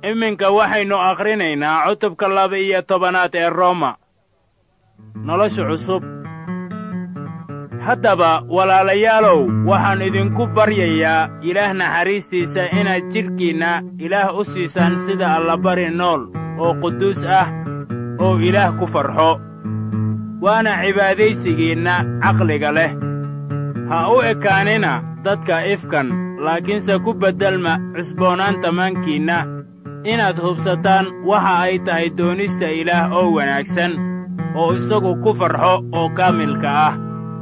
iminka waxaynu akhrinaynaa cutubka laba-iyo tobanaad ee rooma nolosha cusub haddaba walaalayaalow waxaan idinku baryayaa ilaah naxariistiisa inaad jidhkiinna ilaah u siisaan sida allabari nool oo quduus ah oo ilaah ku farxo waana cibaadaysigiinna caqliga leh ha u ekaanina dadka ifkan laakiinse ku beddelma cusboonaanta maankiinna inaad hubsataan waxa ay tahay doonista ilaah oo wanaagsan oo isagu ku farxo oo kaamilka ah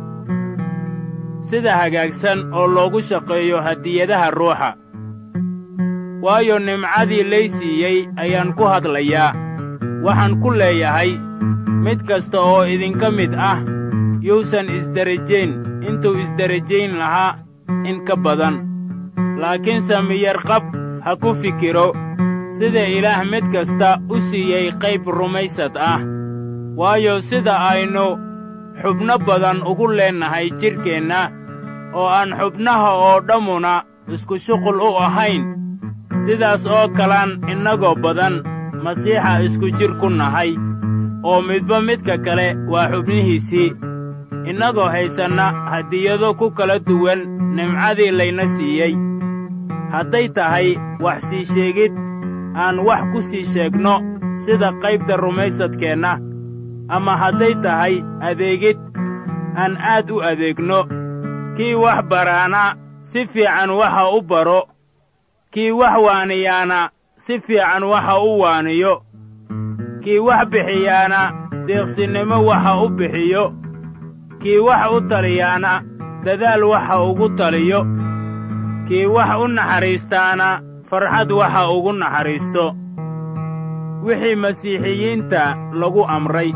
sida hagaagsan oo loogu shaqeeyo hadiyadaha ruuxa waayo nimcadii lay siiyey ayaan ku hadlayaa waxaan ku leeyahay mid kasta oo idinka mid ah yuusan isderajayn intuu isderajayn lahaa in ka badan laakiinse miyarqab ha ku fikiro sida ilaah mid kasta u siiyey qayb rumaysad ah waayo sida aynu xubno badan ugu leennahay jidhkeenna oo aan xubnaha oo dhammuna isku shuqul u ahayn sidaas oo kalaan innagoo badan masiixa isku jir ku nahay oo midba midka kale waa xubnihiisii innagoo haysanna hadiyado ku kala duwan nimcadii layna siiyey hadday tahay wax sii sheegid aan wax ku sii sheegno sida qaybta rumaysadkeenna ama hadday tahay adeegid aan aad u adeegno kii wax baraana si fiican waxa u baro kii wax waaniyaana si fiican waxa u waaniyo kii wax bixiyaana deeqsinnimo waxa u bixiyo kii wax u taliyaana dadaal waxa ugu taliyo kii wax u naxariistaana farxad waxa ugu naxariisto wixii masiixiyiinta lagu amray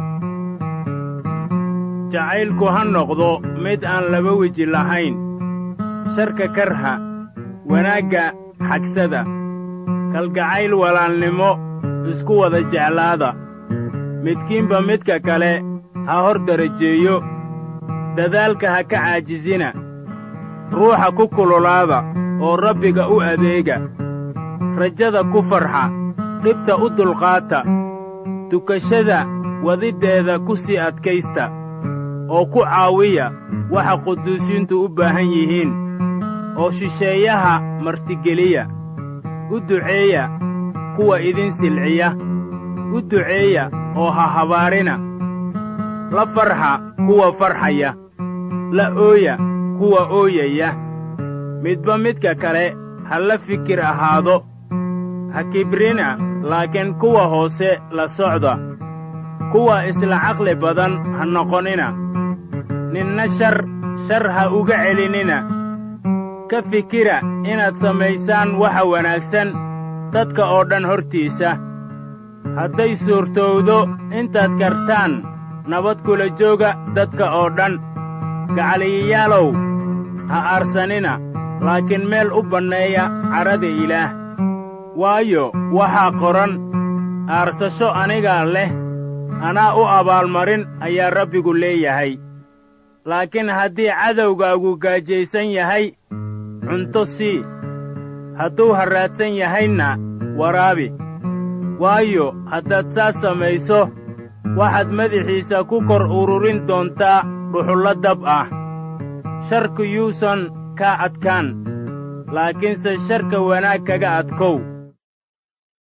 jacaylku ha noqdo mid aan laba weji lahayn sharka karha wanaagga xagsada kalgacayl walaalnimo isku wada jeclaada midkiinba midka kale ha hor darajeeyo dadaalka ha ka caajisina ruuxa ku kululaada oo rabbiga u adeega rajada ku farxa dhibta u dulqaata tukashada wadiddeeda ku sii adkaysta oo ku caawiya waxa quduusiintu u baahan yihiin oo shisheeyaha martigeliya u duceeya kuwa idin silciya u duceeya oo ha habaarina la farxa kuwa farxaya la ooya kuwa ooyaya midba midka kale ha la fikir ahaado ha kibrina laakiin kuwa hoose la socda kuwa isla caqli badan ha noqonina ninna shar shar ha uga celinina ka fikira inaad samaysaan waxa wanaagsan dadka oo dhan hortiisa hadday suurtowdo intaad kartaan nabad kula jooga dadka oo dhan gacaliyayaalow ha aarsanina laakiin meel u banneeya cadhada ilaah waayo waxaa qoran aarsasho anigaa leh anaa u abaalmarin ayaa rabbigu leeyahay laakiin haddii cadowgaagu gaajaysan yahay cunto sii hadduu harraadsan yahayna waraabi waayo haddaad saas samayso waxaad madaxiisa ku kor ururin doontaa dhuxullo dab ah sharku yuusan kaa adkaan laakiinse sharka wanaag kaga adkow